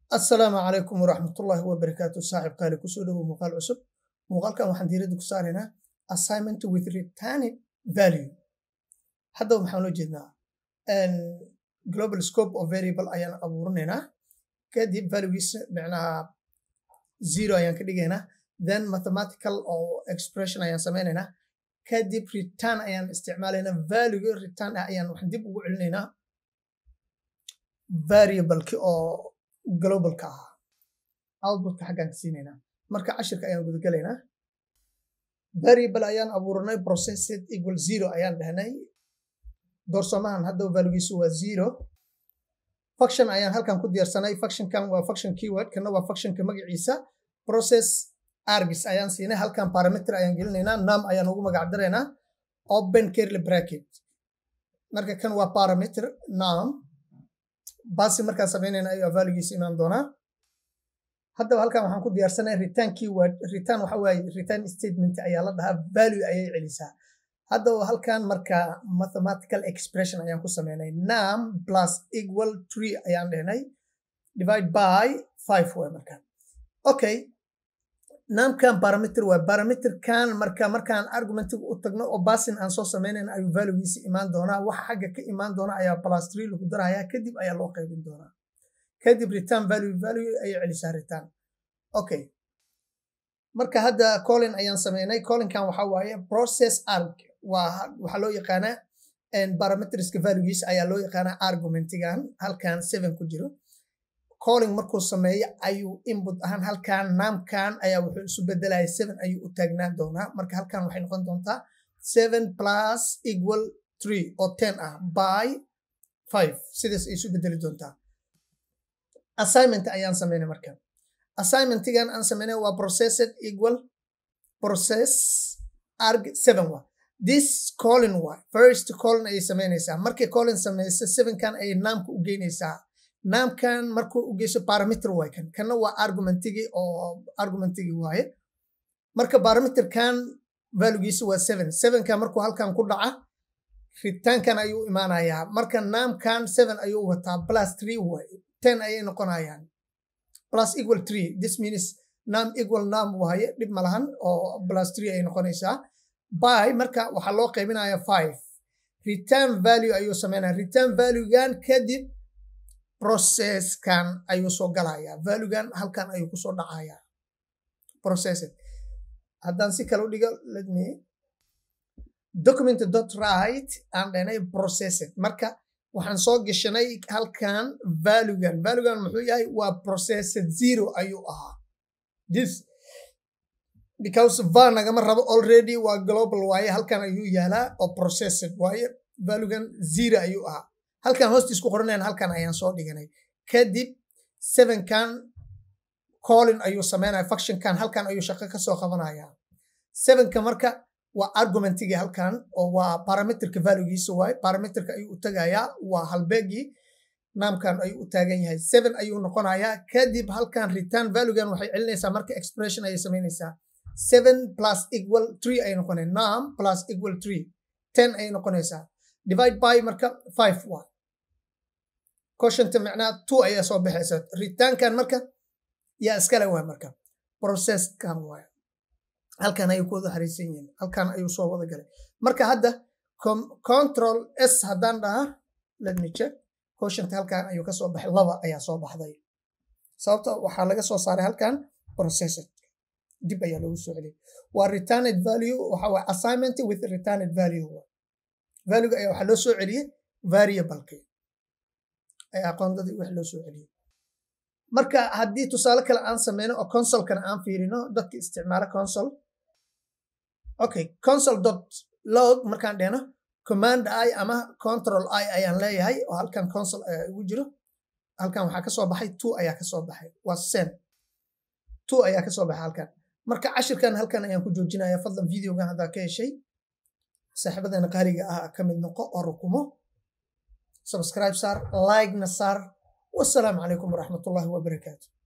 assalaamu calaykum waraxmatullaahi wabarakaatu saaxib qaali kusoo dhowow muuqaal cusub muuqaalkan waxaan diiradda ku saaraynaa assignment with returning value haddaba maxaan loo jeednaa global scope of variable ayaan abuurinaynaa kadib valuegiisa micnaha zero ayaan ka dhigaynaa then mathematical oo expression ayaan samaynaynaa kadib return ayaan isticmaalaynaa value return ah ayaan waxaan dib ugu celinaynaa variableki oo globalka ahaa outputka xaggaan ka siinaynaa marka cashirka ayaan gudagelaynaa variable ayaan abuuranay processed equal zero ayaan dhahnay doorsamahan haddaba valuegiisu waa zero function ayaan halkan ku diyaarsanay functionkan waa function keyword kana waa functionka magaciisa process argis ayaan siinay halkan parameter ayaan gelinaynaa nam ayaan ugu magac daraynaa open curly bracket marka kan waa parameter nam basi markaan samaynayna ayuu valuegiisa imaan doonaa haddaba halkan waxaan ku diyaarsanay return keyword return waxa waaye return statement ayaa la dhahaa value ayay celisaa haddaba halkan marka mathematical expression ayaan ku sameynay nam plus equal tree ayaan dhehnay divide by five way markaan okay namkan parameter waa parameterkan marka markaan argumentiga u tagno oo basin aan soo sameynayna ayuu valuegiisa imaan doonaa waxa xagga ka imaan doona ayaa plus tree lagu darayaa kadib ayaa loo qaybin doonaa kadib return value value ayay celisaa return okay marka hadda colin ayaan sameynay colinkan waxa waaye process arg waa waxaa loo yaqaanaa parametriska valuegiisa ayaa loo yaqaanaa argumentigan halkan seven ku jiro calling markuu sameeyo ayuu input ahaan halkan naamkan ayaa wuxuu isu bedelaya seven ayuu u taagnaan doonaa marka halkan waxay noqon doontaa seven plus equal three oo ten ah by five sidaas ay isu bedeli doontaa assignment ayaan sameynay marka assignmentigan aan sameynay waa processed equal process arg seven wa this colin wa first colin ayay sameynaysaa markay colin sameysa sevenkan ayay naamka u geynaysaa naamkan markuu u geyso parameter waay kan kanna waa argumentigii oo argumentigii waaye marka parameterkan valuegiisa waa seven sevenkan markuu halkan ku dhaca ritaankan ayuu imaanayaa marka naamkan seven ayuu wataa plus three waaye ten ayay noqonayaan plus equal three this means nam equal nam waaye dhib malahan oo plus three ayay noqonaysaa by marka waxaa loo qaybinaya five return value ayuu sameynaya return valuegan kadib processkan ayuu soo galayaa valuegan halkan ayuu kusoo dhacayaa processed haddaan si kale u dhigo let me document dot right aan dhanay processed marka waxaan soo gashanay halkan valuegan valuegan muxuu yahay waa processed zero ayuu ahaa this because va nagama rabo already waa global waaye halkan ayuu yaalaa oo processed waaye valuegan zero ayuu ahaa halkan hoostiis ku qoranayan halkan ayaan soo dhiganay kadib sevenkan colin ayuu sameynaya functionkan halkan ayuu shaqo kasoo qabanaya sevenka marka waa argumentigii halkan oo waa parameterka valuegiisa waaye parameterka ayuu u tagayaa waa halbeegii naamkan ayuu u taagan yahay seven ayuu noqonayaa kadib halkan return valuegan waxay celinaysaa marka expression ayay samaynaysaa seven plus equal three ayay noqonay nam plus equal three ten ayay noqonaysaa divide by marka five waa quotienta macnaha two ayaa soo baxaysa ritaankan marka yaa iskale waa marka processkan waay halkan ayuu ku wada xariisan yihiin halkan ayuu soo wada galay marka hadda control s haddaan dhaha let me check quotienta halkan ayuu ka soo baxay laba ayaa soo baxday sababta waxaa laga soo saaray halkan processed dib ayaa loogu soo celiyay waa returned value waxa waa assignment with returned value valuega ayaa waxaa loo soo celiyey variableki ayaa aqoondadii wax loo soo celiyey marka haddii tusaale kale aan sameyno oo consolkana aan fiirino dadka isticmaala consol okay consol dot log markaan dhehno command i ama control i ayaan leeyahay oo halkan consol ayaa igu jiro halkan waxaa kasoo baxay two ayaa kasoo baxay waa sen two ayaa kasoo baxay halkan marka cashirkan halkan ayaan ku joojinaya fadlan videogan haddaa ka heshay saaxiibadana qaaliga ah ka mid noqo oo rukumo subscribe saar like na saar wasalaamu calaykum waraxmatullaahi wabarakaatu